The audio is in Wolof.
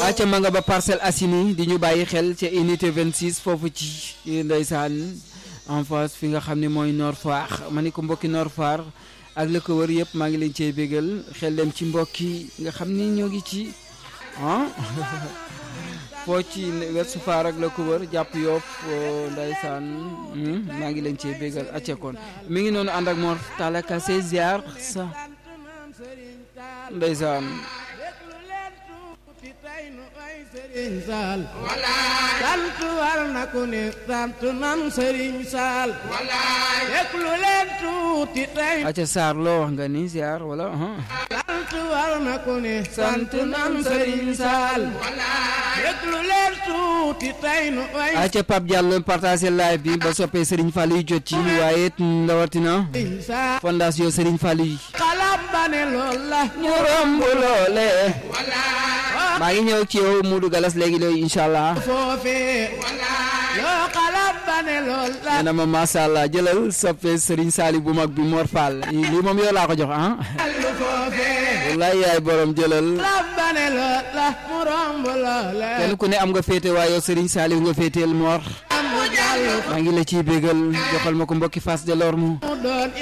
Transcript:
acca ma nga ba Parcelles Assainies di ñu bàyyi xel ca unité 26 foofu ci ndeysaan en face fi nga xam ne mooy Nord Foire ma ni ko mbokki Nord Foire ak la ko wër yëpp maa ngi leen cee bégal xel dem ci mbokki nga xam ni ñoo ngi ci ah foo ci Ouest Foire ak la ko wër jàpp Yoff ndeysaan maa ngi leen cee bégal acca kon mi ngi noonu ànd ak Mor Talla Kassé ziar sa ndeysaan Sëriñ Saal sant war na ku ne sant nan Sëriñ Saal déglu leen tuuti tey acca Sarr loo wax nga ni ziar wala sant war na ku ne sant nan Sëriñ Saal déglu leen tuuti tey nu ay acca Pape Diallo partagé live bi ba soppee Serigne Fallou yi jot ci waaye it ndawatina Sëriñ Saal fondation Serigne Fallou yi xalam ba ne lool la ñu romb loole maa ngi ñëw ci yow Modou Galas léegi léegi incha allah foofee loo xalam ba ne lool la nee na ma macha allah jëlal soppee Serigne Sali bu mag bi Mor Fall lii moom yow laa ko jox ah lu foofee wallaay yaay borom jëlal xalam ba ne lool la mu romb loole kenn ku ne am nga féete waaye yow Serigne Sali nga féeteel Mor am mu jàll maa ngi la ciy bégal joxal ma ko mbokki Fass Delorme mu doon